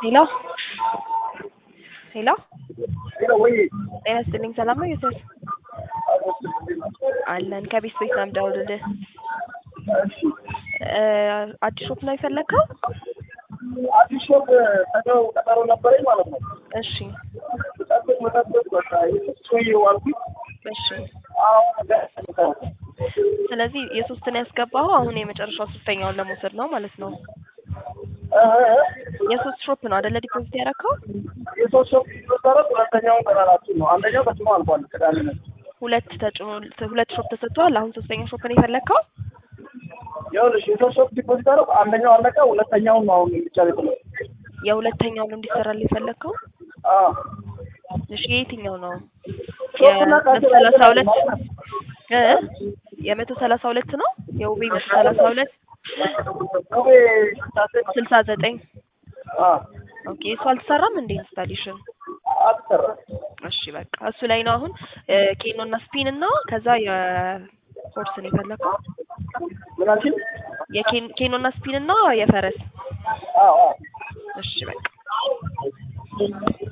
ሄሎ ሄሎ ወይ ጤና ይስጥልኝ። ሰላም ነው ዮሴፍ? አለን ከቤት ቤት ነው የምደውልልህ። እ አዲስ ሾፕ ነው የፈለግከው? አዲስ ሾፕ ቀጠሮ ቀጠሮ ነበረኝ ማለት ነው። እሺ ጠብቅ መጠበቅ በቃ ሰውዬው አልኩኝ። እሺ። አሁን ገ- ስለዚህ የሶስትን ያስገባኸው አሁን የመጨረሻው ሶስተኛውን ለመውሰድ ነው ማለት ነው። እ የሶስት ሾፕ ነው አይደለ ዲፖዚት ያደረከው? የሶስት ሾፕ ሲመሰረት ሁለተኛውን ቀጠራችን ነው። አንደኛው ተጭኖ አልፏል። ቅዳሜ ነው። ሁለት ተጭኖ ሁለት ሾፕ ተሰጥቷል። አሁን ሶስተኛ ሾፕ ነው የፈለግከው? ይኸውልሽ የሶስት ሾፕ ዲፖዚት አደረኩ። አንደኛው አለቀ። ሁለተኛውን ነው አሁን ብቻ ነው የሁለተኛውን እንዲሰራልህ የፈለግከው? አዎ እሺ የየትኛው ነው? ሾፕና የመቶ ካንሰል ሰላሳ ሁለት አይገናኝም። እ የመቶ ሰላሳ ሁለት ነው የውቤ መቶ ሰላሳ ሁለት ውቤ ስታስብ ስልሳ ዘጠኝ አዎ ኦኬ እሱ አልተሰራም እንዴ ኢንስታሌሽን? አትሰራም። እሺ በቃ እሱ ላይ ነው አሁን ኬኖ እና ስፒን እና ከዛ የሆርስን የፈለከው ምን አልሽኝ? የኬኖ እና ስፒን እና የፈረስ አዎ አዎ እሺ በቃ